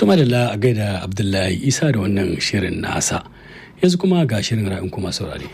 Tuma da a gaida Abdullahi Isa da wannan shirin nasa. Yanzu kuma ga shirin ra'ayin kuma saurare.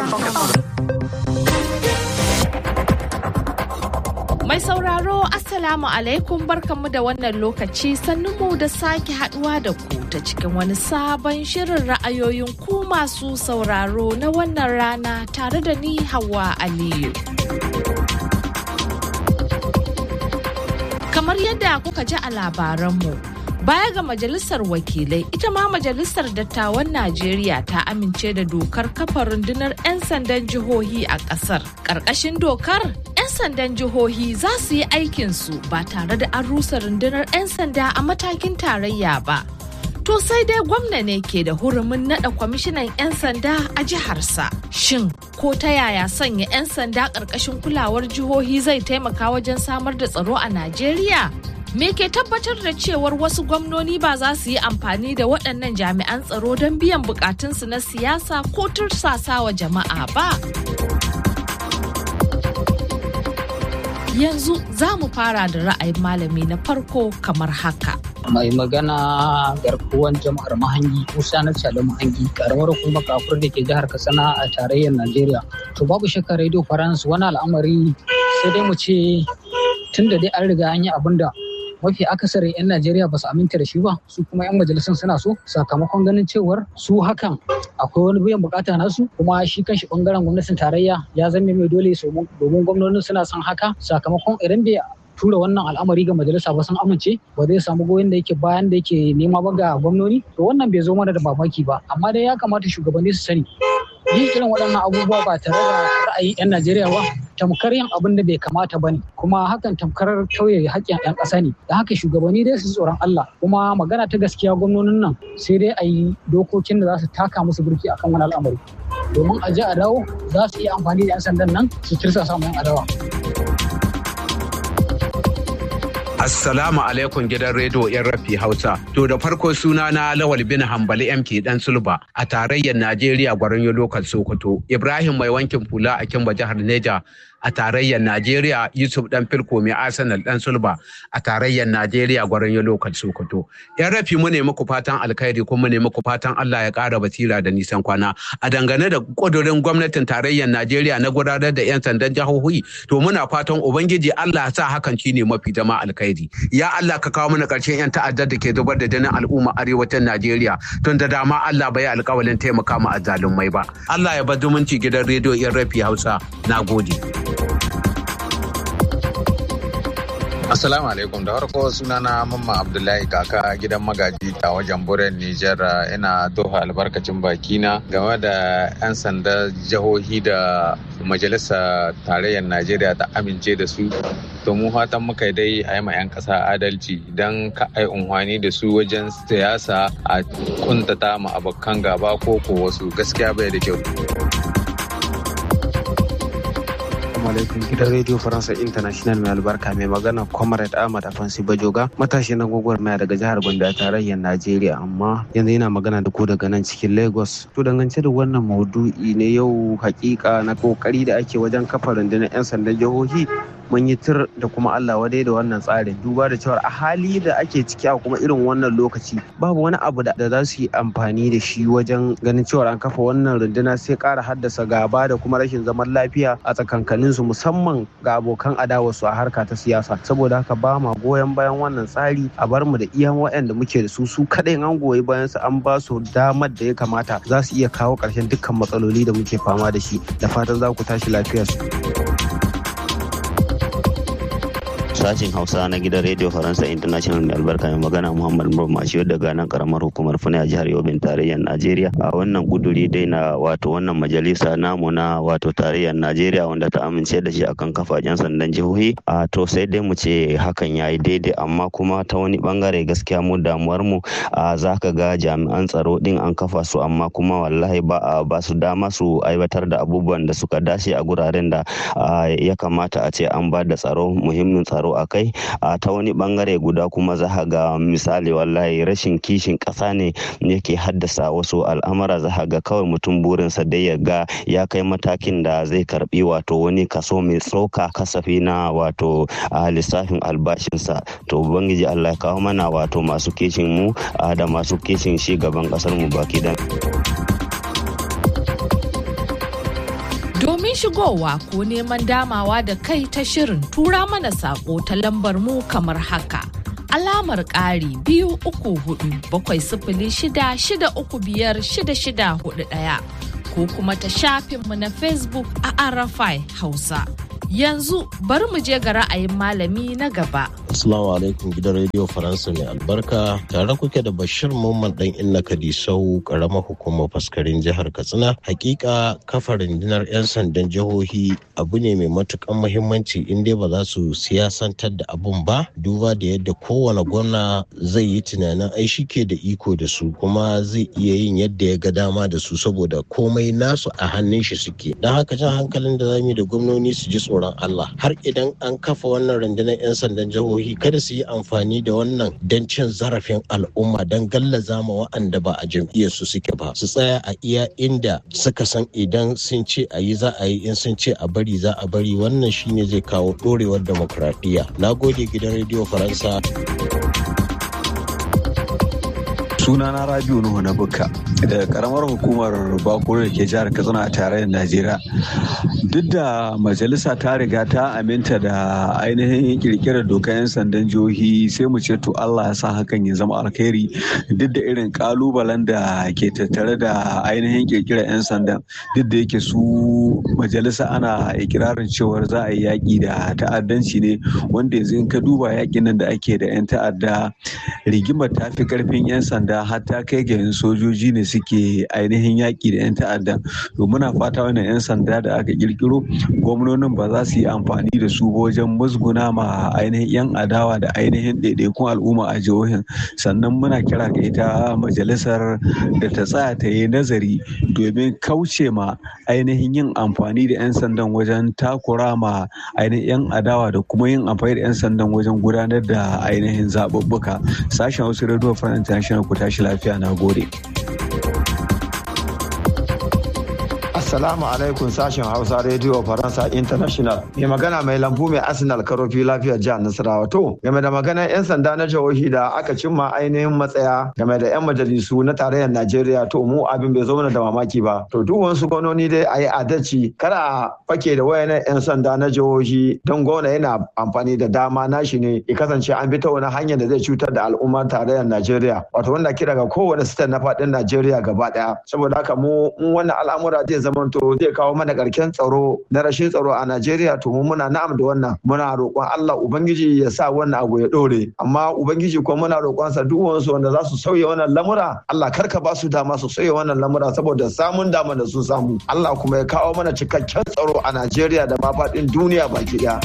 Mai sauraro Assalamu alaikum barkanmu da wannan lokaci sannunmu da sake haduwa da ku ta cikin wani sabon shirin ra'ayoyin ku masu sauraro na wannan rana tare da ni Hauwa Aliyu. Kamar yadda kuka ji a labaranmu, baya ga majalisar wakilai ita ma majalisar dattawan Najeriya ta amince da dokar kafa rundunar 'yan sandan jihohi a ƙasar. Ƙarƙashin dokar 'yan sandan jihohi za su yi aikinsu ba tare da an rusa rundunar 'yan sanda a matakin tarayya ba. To sai dai gwamna ne ke da hurumin nada kwamishinan 'yan sanda a jiharsa. Shin ko ta yaya sanya 'yan sanda ƙarƙashin kulawar jihohi zai taimaka wajen samar da tsaro a Najeriya? Me ke tabbatar da cewar wasu gwamnoni ba za su yi amfani da waɗannan jami'an tsaro don biyan bukatunsu na siyasa ko tursasawa jama'a ba? Yanzu za mu fara da ra'ayin malami na farko kamar haka. mai magana garkuwan jama'ar mahangi musa na cale mahangi karamar hukumar kafur da ke jihar katsina a tarayyar najeriya to babu shakka radio france wani al'amari sai dai mu ce tun da dai an riga an yi abin da mafi akasarin 'yan najeriya ba su aminta da shi ba su kuma 'yan majalisun suna so sakamakon ganin cewar su hakan akwai wani biyan bukata nasu kuma shi kanshi bangaren gwamnatin tarayya ya zame mai dole domin gwamnonin suna son haka sakamakon idan bai tura wannan al'amari ga majalisa ba sun amince ba zai samu goyon da yake bayan da yake nema ba ga gwamnoni to wannan bai zo mana da mamaki ba amma dai ya kamata shugabanni su sani yin irin waɗannan abubuwa ba tare da ra'ayin 'yan Najeriya ba tamkar yin abin da bai kamata ba ne kuma hakan tamkar tauye haƙƙin 'yan ƙasa ne da haka shugabanni dai su tsoron Allah kuma magana ta gaskiya gwamnonin nan sai dai a yi dokokin da za su taka musu burki akan wani al'amari domin a je a dawo za su iya amfani da 'yan sandan nan su kirsa samun adawa. Assalamu alaikum gidan rediyo yan rafi Hausa. To da farko suna na Lawal bin Hambali MK dan Sulba a tarayyar Najeriya gwaron lokal Sokoto. Ibrahim mai wankin fula a Kimba jihar Neja a tarayyar Najeriya Yusuf dan Filko mai Arsenal dan Sulba a tarayyar Najeriya gwaron lokal Sokoto. Yan rafi mu ne muku fatan alkhairi kuma mu ne muku fatan Allah ya ƙara basira da nisan kwana. A dangane da kudurin gwamnatin tarayyar Najeriya na gudanar da 'yan sandan jihohi to muna fatan Ubangiji Allah ya sa hakan shine mafi zama alkhairi. Ya Allah ka kawo mana ƙarshen 'yan ta'addar da ke zubar da jinin al'umma arewacin Najeriya tun da dama Allah bai alƙawalin taimaka ma azzalumai ba. Allah ya bar zumunci gidan rediyo 'yan rafi Hausa. Na gode. Assalamu alaikum da farko sunana Mamma Abdullahi kaka gidan magaji a wajen buren Nijar ina tofa albarkacin bakina game da 'yan sanda jihohi da majalisa tarayyar Najeriya ta amince da su. To mu fatan muka dai a yi ma 'yan ƙasa adalci don ka ai unhwani da su wajen siyasa a kuntata ma abokan gaba ko ko wasu gaskiya bai da kyau. alaikum gidan radio faransa international mai albarka mai magana comrade ahmad afansi bajoga matashi na gwagwarmaya daga jihar gombe a tarayyar najeriya amma yanzu yana magana da ku daga nan cikin lagos to dangance da wannan maudu'i ne yau hakika na kokari da ake wajen kafa rundunar 'yan sandan jihohi mun yi tir da kuma Allah wadai da wannan tsarin duba da cewa a hali da ake ciki a kuma irin wannan lokaci babu wani abu da za su yi amfani da shi wajen ganin cewa an kafa wannan runduna sai ƙara haddasa gaba da kuma rashin zaman lafiya a tsakankanin su musamman ga abokan adawa su a harka ta siyasa saboda haka ba ma goyon bayan wannan tsari a bar mu da iyan waɗanda muke da su su kaɗai an goyi bayan su an ba su damar da ya kamata za su iya kawo ƙarshen dukkan matsaloli da muke fama da shi da fatan za ku tashi lafiya su. sashin hausa na gidan radio faransa international mai albarka mai magana muhammad murmashi daga nan karamar hukumar fune a jihar yobin tarayyar najeriya a wannan kuduri dai na wato wannan majalisa namu na wato tarayyar najeriya wanda ta amince da shi akan kafajen sandan jihohi a to sai dai mu ce hakan ya yi daidai amma kuma ta wani bangare gaskiya mu damuwar mu a za ka ga jami'an tsaro din an kafa su amma kuma wallahi ba a ba su dama su aiwatar da abubuwan da suka dace a guraren da ya kamata a ce an ba da tsaro muhimmin tsaro a kai a ta wani bangare guda kuma za ga misali wallahi rashin kishin ƙasa ne yake haddasa wasu al'amura za ga kawai mutum burinsa dai ya ga ya kai matakin da zai karbi wato wani kaso mai tsoka kasafi na wato a lissafin albashinsa to ubangiji allah ya kawo mana wato masu kishin mu da masu kishin shi gaban kasar mu baki da Domin shigowa ko neman damawa da kai ta shirin tura mana sako ta lambar mu kamar haka. Alamar ƙari biyu uku hudu bakwai sifili shida shida uku biyar shida shida hudu ɗaya ko kuma ta shafinmu na Facebook a Arafai Hausa. Yanzu bari mu je ga ra'ayin malami na gaba. Assalamu alaikum gidan rediyo Faransa mai albarka tare kuke da Bashir Mamman dan Inna Kadisau karamar hukumar faskarin jihar Katsina. Hakika kafa rundunar 'yan sandan jihohi abu ne mai matukan muhimmanci in dai ba za su siyasantar da abun ba duba da yadda kowane gwamna zai yi tunanin ai shi ke da iko da su kuma zai iya yin yadda ya ga dama da su saboda komai nasu a hannun shi suke. Don haka jan hankalin da zamu da gwamnoni su ji tsoron Allah har idan an kafa wannan rundunar 'yan sandan jihohi kada su yi amfani da wannan don cin zarafin al'umma don gallaza ma wa'anda ba a jam'iyyar su suke ba su tsaya a iya inda suka san idan sun ce a yi za a yi in sun ce a bari za a bari wannan shine zai kawo dorewar demokradiyya na gode gidan rediyo faransa sunana rabiu nuhu na bukka daga karamar hukumar bakuru da ke jihar katsina a tarayyar najeriya duk da majalisa ta riga ta aminta da ainihin kirkirar dokar 'yan sandan jihohi sai mu ce to allah ya sa hakan ya zama alkhairi duk da irin kalubalen da ke tattare da ainihin kirkirar 'yan sandan duk da yake su majalisa ana ikirarin cewar za a yi yaƙi da ta'addanci ne wanda yanzu in ka duba yaƙin nan da ake da 'yan ta'adda rigimar ta fi karfin 'yan sanda har ta kai ga yin sojoji ne suke ainihin yaƙi da 'yan ta'adda to muna fata wannan 'yan sanda da aka kirkiro gwamnonin ba za su yi amfani da su wajen musguna ma ainihin 'yan adawa da ainihin ɗaiɗaikun al'umma a jihohin sannan muna kira ga ita majalisar da ta tsaya ta yi nazari domin kauce ma ainihin yin amfani da 'yan sandan wajen takura ma ainihin 'yan adawa da kuma yin amfani da 'yan sandan wajen gudanar da ainihin zaɓuɓɓuka sashen wasu radio france international ku tashi lafiya na gode. Assalamu alaikum sashen Hausa Radio Faransa International. Mai magana mai lambu mai Arsenal karofi lafiyar jihar Nasarawa. To, game da maganar 'yan sanda na jihohi da aka cimma ainihin matsaya game da 'yan majalisu na tarayyar Najeriya to mu abin bai zo mana da mamaki ba. To, duk wasu gwamnoni dai a yi adalci kada a fake da wayannan 'yan sanda na jihohi don gwamna yana amfani da dama nashi ne ya kasance an bi ta wani hanyar da zai cutar da al'ummar tarayyar Najeriya. Wato wanda kira ga kowane state na faɗin Najeriya gaba ɗaya. Saboda haka mu wannan al'amura zai zamanto zai kawo mana karken tsaro na rashin tsaro a Najeriya to mu muna na'am da wannan muna roƙon Allah ubangiji ya sa wannan abu ya dore amma ubangiji kuma muna roƙon sa duk wasu wanda za su sauya wannan lamura Allah karka ba su dama su sauya wannan lamura saboda samun dama da sun samu Allah kuma ya kawo mana cikakken tsaro a Najeriya da ma faɗin duniya baki ɗaya.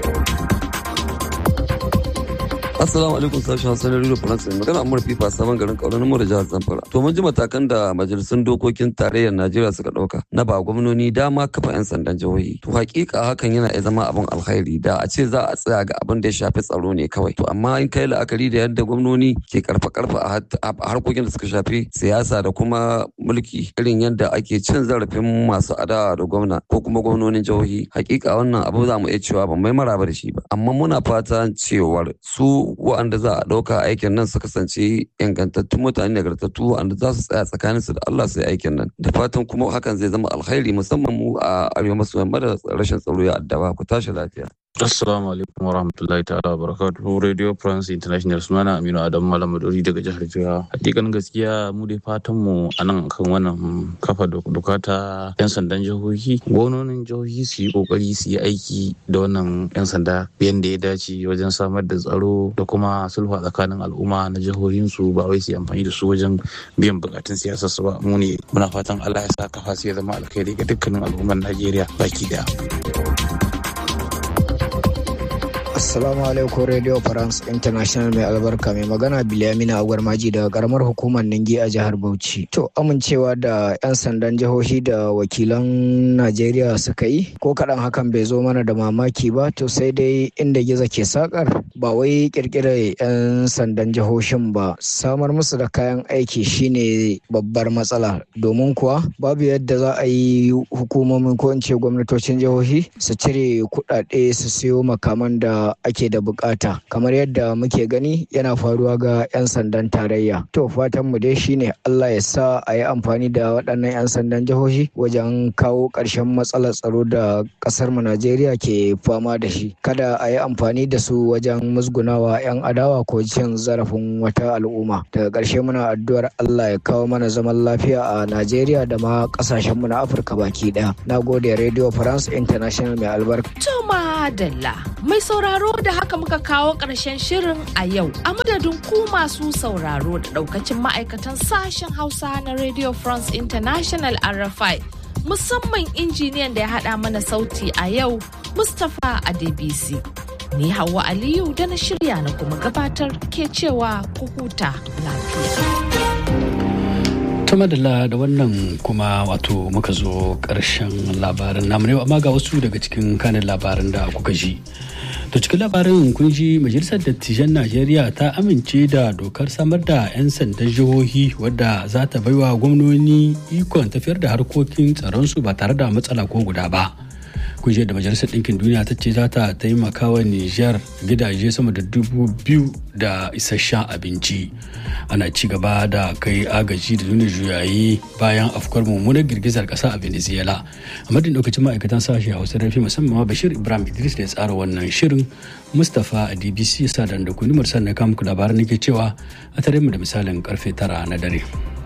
Assalamu alaikum sashen Hausa na Radio France magana Amur Fifa sabon garin Kauran mu da jihar Zamfara. To mun ji matakan da majalisun dokokin tarayyar Najeriya suka dauka na ba gwamnoni dama kafa 'yan sandan jihohi. To hakika hakan yana iya zama abin alkhairi da a ce za a tsaya ga abin da ya shafi tsaro ne kawai. To amma in kai la'akari da yadda gwamnoni ke karfa karfa a harkokin da suka shafi siyasa da kuma mulki irin yadda ake cin zarafin masu adawa da gwamna ko kuma gwamnonin jihohi. Hakika wannan abu za mu iya cewa ban mai maraba da shi ba. Amma muna fatan cewar su wa'anda za a ɗauka aikin nan su kasance ingantattun mutane nagartattu wa'anda za su tsaya tsakanin su da Allah su yi aikin nan da fatan kuma hakan zai zama alkhairi musamman mu a arewa maso yamma da rashin tsaro ya addaba ku tashi lafiya. Assalamu alaikum wa rahmatullahi ta'ala wa barakatuhu Radio France International sunana Aminu Adam Malam Madori daga jihar Jigawa. Hakikan gaskiya mu dai fatan mu a nan kan wannan kafa doka ta yan sandan jihohi. Gwamnonin jihohi su yi kokari su yi aiki da wannan yan sanda yadda ya dace wajen samar da tsaro da kuma sulhu tsakanin al'umma na jihohin su ba wai su yi amfani da su wajen biyan bukatun siyasar su ba. Mu ne muna fatan Allah ya sa kafa su ya zama alkhairi ga dukkanin al'ummar Najeriya baki daya. Assalamu alaikum Radio France International mai albarka mai magana Bilyamina Agwarmaji daga karamar hukumar Ningi a jihar Bauchi. To amincewa da 'yan sandan jihohi da wakilan Najeriya suka yi ko kaɗan hakan bai zo mana da mamaki ba to sai dai inda gizo ke sakar ba wai kirkirar 'yan sandan jihohin ba samar musu da kayan aiki shine babbar matsala domin kuwa babu yadda za a yi hukumomin ko in ce gwamnatocin jihohi su cire kuɗaɗe su siyo makaman da ake da bukata kamar yadda muke gani yana faruwa ga 'yan sandan tarayya to fatan mu dai shine Allah ya sa a yi amfani da waɗannan 'yan sandan jihohi wajen kawo ƙarshen matsalar tsaro da ƙasar mu Najeriya ke fama da shi kada a yi amfani da su wajen musgunawa 'yan adawa ko cin zarafin wata al'umma daga ƙarshe muna addu'ar Allah ya kawo mana zaman lafiya a Najeriya da ma ƙasashen mu na Afirka baki ɗaya nagode Radio France International mai albarka to madalla mai sauraro da haka muka kawo ƙarshen shirin a yau a madadin ku masu sauraro da ɗaukacin ma'aikatan sashen hausa na radio france international rfi musamman injiniyan da ya haɗa mana sauti a yau mustapha adebisi ni hawa aliyu da na shirya na kuma gabatar ke cewa ku huta lafiya ta madalla da wannan kuma wato muka zo ƙarshen labaran namu ne amma ga wasu daga cikin kanin labaran da kuka ji to cikin labarin kun ji majalisar dattijan najeriya ta amince da dokar samar da 'yan sandan jihohi wadda za ta baiwa gwamnoni ikon tafiyar da harkokin tsaronsu ba tare da matsala ko guda ba kungiyar da majalisar ɗinkin duniya ta ce za ta taimaka wa nijar gidaje sama da dubu biyu da isasshen abinci ana ci gaba da kai agaji da nuna juyayi bayan afkuwar mummunar girgizar ƙasa a venezuela a madadin lokacin ma'aikatan sashe hausa rafi musamman ma bashir ibrahim idris da ya tsara wannan shirin mustapha a dbc sa da kuni sannan kamuku labaran nake cewa a tare mu da misalin karfe tara na dare.